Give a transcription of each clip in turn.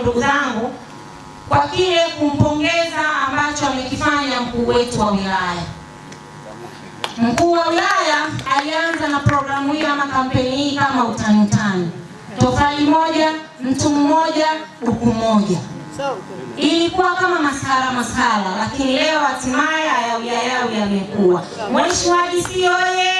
ndugu zangu, kwa kile kumpongeza ambacho amekifanya mkuu wetu wa wilaya. Mkuu wa wilaya alianza na programu hii ama kampeni hii kama utani utani, tofali moja, mtu mmoja, buku moja ilikuwa kama masala masala, lakini leo hatimaye ayawi ayawi yamekuwa. Mheshimiwa DC oye!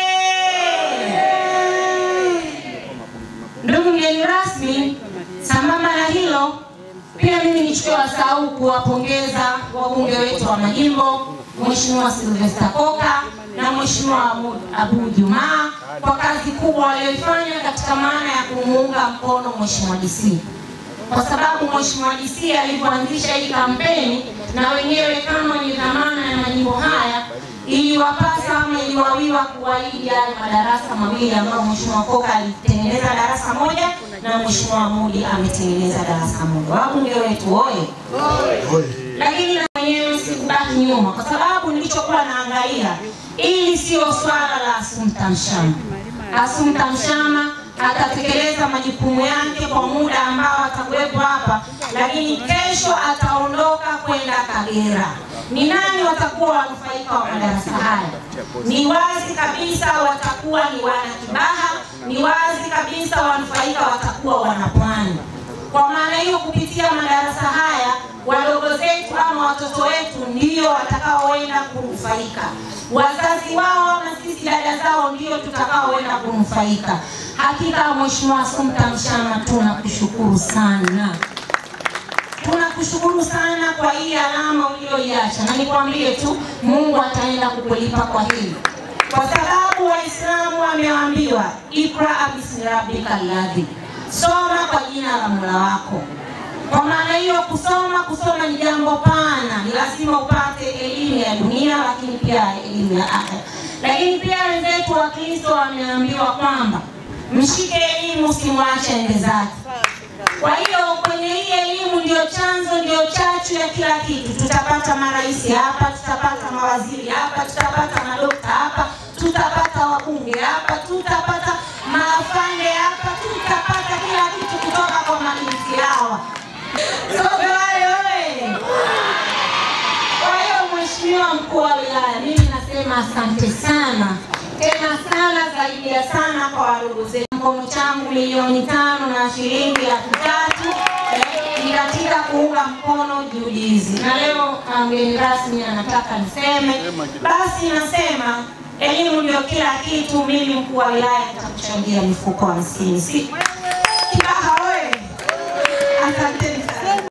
Ndugu mgeni rasmi, sambamba na hilo pia mimi nichukue wasaa huu kuwapongeza wabunge wetu wa majimbo, Mheshimiwa Sylvester Koka na Mheshimiwa Abu Jumaa kwa kazi kubwa walioifanya katika maana ya kumuunga mkono Mheshimiwa DC kwa sababu Mheshimiwa DC alivyoanzisha hii kampeni na wenyewe kama ni dhamana ya majimbo haya iliwapasa ama iliwawiwa kuahidi yale madarasa mawili ambayo Mheshimiwa Koka alitengeneza darasa moja na Mheshimiwa Mudi ametengeneza darasa moja. Wabunge wetu oye! Lakini na wenyewe sikubaki nyuma, kwa sababu nilichokuwa naangalia, ili sio swala la Assumpta Mshama. Assumpta Mshama atatekeleza majukumu yake kwa muda ambao atakuwepo hapa, lakini kesho ataondoka kwenda Kagera. Ni nani watakuwa wanufaika wa madarasa haya? Ni wazi kabisa watakuwa ni wana Kibaha, ni wazi kabisa wanufaika watakuwa wana Pwani. Kwa maana hiyo, kupitia madarasa haya wadogo zetu ama watoto wetu ndio watakaoenda kunufaika, wazazi wao na sisi dada zao ndio tutakaoenda kunufaika. Hakika Mheshimiwa Assumpta Mshama, tunakushukuru sana, tunakushukuru sana kwa hii alama uliyoiacha, na nikwambie tu Mungu ataenda kukulipa kwa hili, kwa sababu Waislamu wameambiwa ikra bismi rabbika alladhi, soma kwa jina la Mola wako. Kwa maana hiyo kusoma, kusoma ni jambo pana, ni lazima upate elimu ya dunia, lakini pia elimu ya akhera. Lakini pia wenzetu wa Kristo wameambiwa kwamba mshike elimu, usimwache ende zake. Kwa hiyo kwenye hii elimu ndio chanzo, ndio chachu ya kila kitu. Tutapata marais hapa, tutapata mawaziri hapa, tutapata madokta hapa, tutapata wabunge hapa, tutapata maafande hapa, tutapata kila kitu kutoka kwa mabinti hawa. Sote wale oye! Kwa hiyo Mheshimiwa mkuu wa wilaya, mimi nasema asante sana tena sana zaidi ya sana kwa wadogo zetu. Mkono changu milioni tano na shilingi laki tatu eh, ni katika kuunga mkono juhudi hizi, na leo mgeni rasmi anataka niseme, basi nasema elimu ndio kila kitu. Mimi mkuu wa wilaya nitakuchangia mifuko hamsini. Si Kibaha oye! Asante